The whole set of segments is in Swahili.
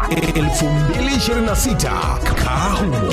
2026 Kahumo.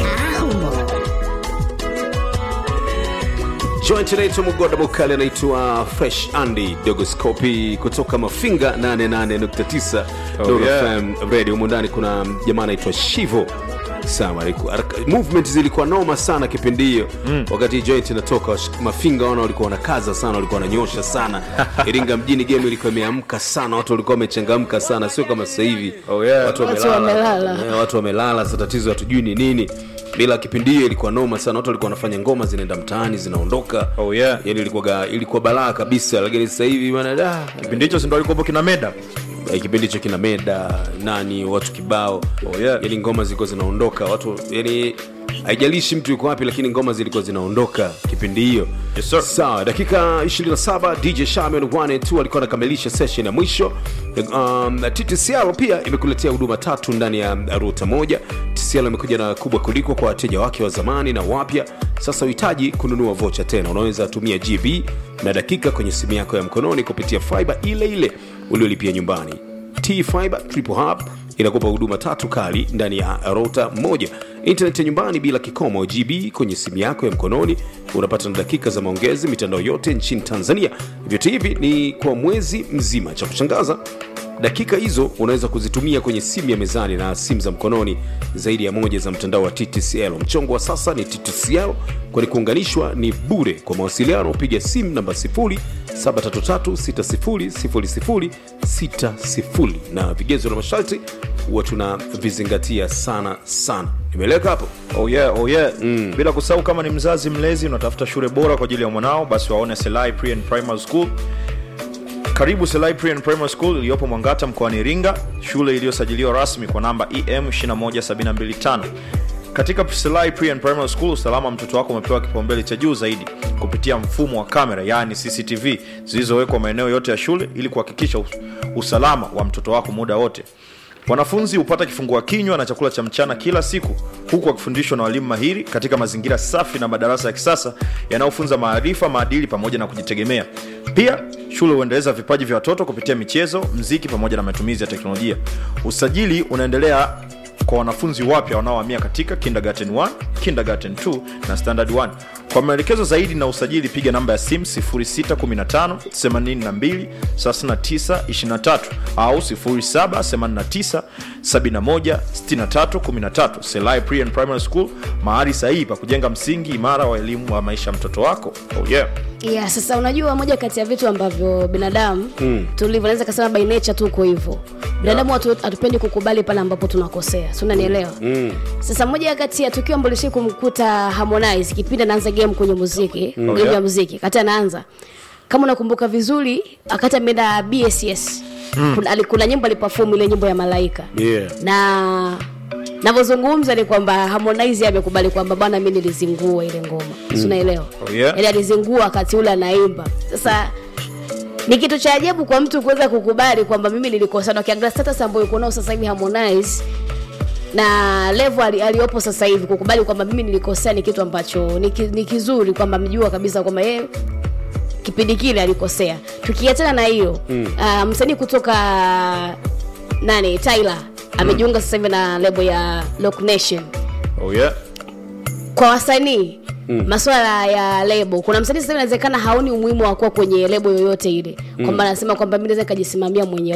joint inaitwa mugoda mukali anaitwa fresh andy dogoscopi kutoka mafinga 88.9 Oh, Nuru yeah. FM radio humu ndani kuna jamaa anaitwa shivo sawa aliku- haraka- movement zilikuwa noma sana kipindi hiyo mm. wakati joint inatoka wash- mafinga wana walikuwa wanakaza sana walikuwa wananyosha sana iringa mjini game ilikuwa imeamka sana watu walikuwa wamechangamka sana sio kama sasa hivi Oh, yeah. watu Watu wamelala. Eh, watu wamelala sa tatizo hatujui ni nini bila kipindi hiyo ilikuwa noma sana watu walikuwa wanafanya ngoma zinaenda mtaani zinaondoka Oh, yeah. yani ilikuwa ilikuwa balaa kabisa lakini sasa hivi bwana da kipindi hicho sindo alikuwepo kina meda eh, kipindi hicho kina meda nani watu kibao Oh, yeah. yani ngoma zilikuwa zinaondoka watu yani haijalishi mtu yuko wapi lakini ngoma zilikuwa zinaondoka kipindi hiyo Yes, sir. sawa dakika 27 dj shaman 1 alikuwa anakamilisha session ya mwisho um, ttcl pia imekuletea huduma tatu ndani ya ruta moja tcl imekuja na kubwa kuliko kwa wateja wake wa zamani na wapya sasa uhitaji kununua vocha tena unaweza tumia gb na dakika kwenye simu yako ya mkononi kupitia fiber ile ile uliolipia nyumbani t fiber triple hub inakupa huduma tatu kali ndani ya rota moja intaneti ya nyumbani bila kikomo gb kwenye simu yako ya mkononi unapata na dakika za maongezi mitandao yote nchini tanzania vyote hivi ni kwa mwezi mzima cha kushangaza dakika hizo unaweza kuzitumia kwenye simu ya mezani na simu za mkononi zaidi ya moja za mtandao wa ttcl mchongo wa sasa ni ttcl kwani kuunganishwa ni bure kwa mawasiliano piga simu namba 733600060 na vigezo na masharti huwa tunavizingatia sana sana nimeeleka hapo oh yeah, oh yeah. Mm. bila kusahau kama ni mzazi mlezi unatafuta shule bora kwa ajili ya mwanao basi waone selai pre and primary school karibu selai pre and primary school iliyopo mwangata mkoani iringa shule iliyosajiliwa rasmi kwa namba em 21725 katika selai pre and primary school usalama wa mtoto wako umepewa kipaumbele cha juu zaidi kupitia mfumo wa kamera yaani cctv zilizowekwa maeneo yote ya shule ili kuhakikisha us- usalama wa mtoto wako muda wote wanafunzi hupata kifungua kinywa na chakula cha mchana kila siku huku wakifundishwa na walimu mahiri katika mazingira safi na madarasa ya kisasa yanayofunza maarifa maadili pamoja na kujitegemea pia shule huendeleza vipaji vya watoto kupitia michezo mziki pamoja na matumizi ya teknolojia usajili unaendelea kwa wanafunzi wapya wanaohamia katika kindergarten 1 kindergarten 2 na standard 1 kwa maelekezo zaidi na usajili piga namba ya simu 615 82 39 23 au 0789 71 63 13 selai pre and primary school mahali sahihi pa kujenga msingi imara wa elimu wa maisha ya mtoto wako oh yeah. yeah, sasa unajua moja kati ya vitu ambavyo binadamu mm. tulivyo naweza kasema by nature tu uko hivyo binadamu yeah. hatupendi kukubali pale ambapo tunakosea si unanielewa mm. sasa moja kati ya tukio ambalo lishai kumkuta harmonize kipindi anaanza game kwenye muziki mm. game yeah. ya muziki kati anaanza kama unakumbuka vizuri akati ameenda bss mm. kuna, ali- kuna nyimbo aliperform ile nyimbo ya malaika Yeah. na navyozungumza ni kwamba harmonize amekubali kwamba bwana mi nilizingua ile ngoma mm. sunaelewa Oh, yeah. yani alizingua wakati ule anaimba sasa ni kitu cha ajabu kwa mtu kuweza kukubali kwamba mimi nilikosana ukiangalia status ambayo uko nao sasa hivi harmonize na level ali, aliopo sasa hivi kukubali kwamba mimi nilikosea ni kitu ambacho ni, ki, ni kizuri kwamba mjua kabisa kwamba yeye kipindi kile alikosea tukiachana na hiyo mm. uh, msanii kutoka nani tyler amejiunga sasa hivi na lebo ya Lock Nation Oh yeah. kwa wasanii mm. maswala ya lebo kuna msanii sasa hivi inawezekana haoni umuhimu wa kuwa kwenye lebo yoyote ile kwamba anasema kwamba mi naweza nikajisimamia mwenyewe